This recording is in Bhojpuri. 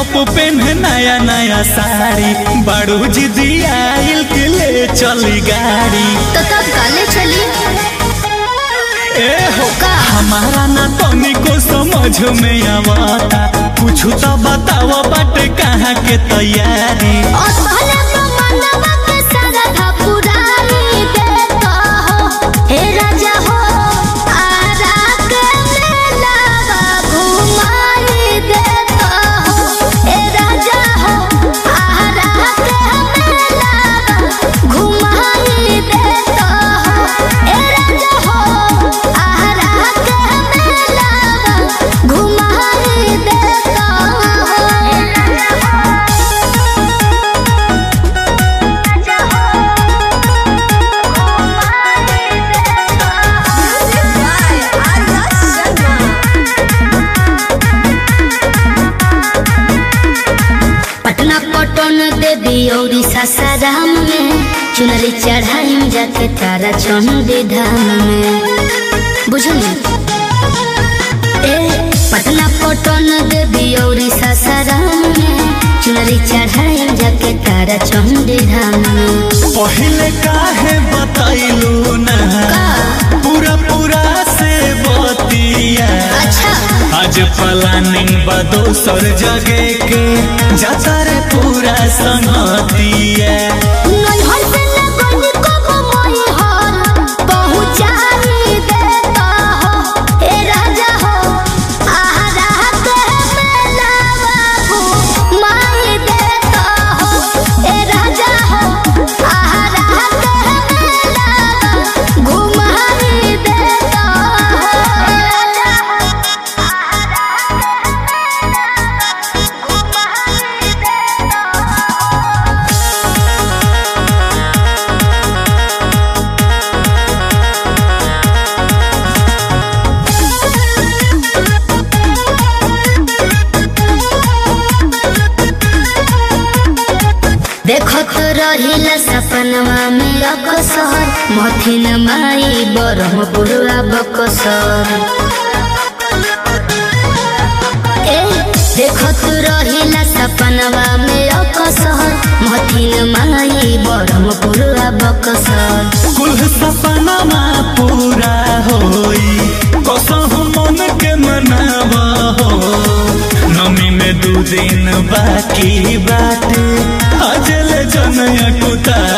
टॉप पेन्हे नया नया साड़ी बड़ू जिदी आइल के ले चली गाड़ी तो तब काले चली ए हो का हमारा ना तनिको समझ में आवता कुछ तो बताओ बाटे कहाँ के तैयारी और पहले तो मनवा के सारा था पुरानी देता हो हे राजा हो आरा के मेलावा घुमाई देता हो हे राजा हो आरा के मेलावा घुमाई देता हो हे राजा हो आरा के मेलावा घुमाई देता हो हे राजा पटना पटन देवी और सासाराम में चुनरी चढ़ाई जाके तारा चंडी धाम में बुझली ए पटना पटन देवी और सासाराम में चुनरी चढ़ाई जाके तारा चंडी धाम में पहले काहे बताइलू ना का? पूरा पूरा से बतिया अच्छा आज प्लानिंग बा दोसर जगह के जाता रे पूरा संगतिया नैहर से लगन कब मैहर पहुँचाई देता हो हे राजा हो आहारा के मेलावा घुमाई देता हो हे राजा हो आहारा के मेलावा घुमाई देता हो हे राजा हो आहारा के मेलावा घुमाई देता हो देखत रहिला सपनवा में अकसर मथिन माई बरहपुरा बकसर ए देखत रहिला सपनवा में अकसर मथिन माई बरहपुरा बकसर कुल सपनामा पूरा होई कसम मन के मनावा हो नमी में दू दिन बाकी बाटे अजल जनया कुता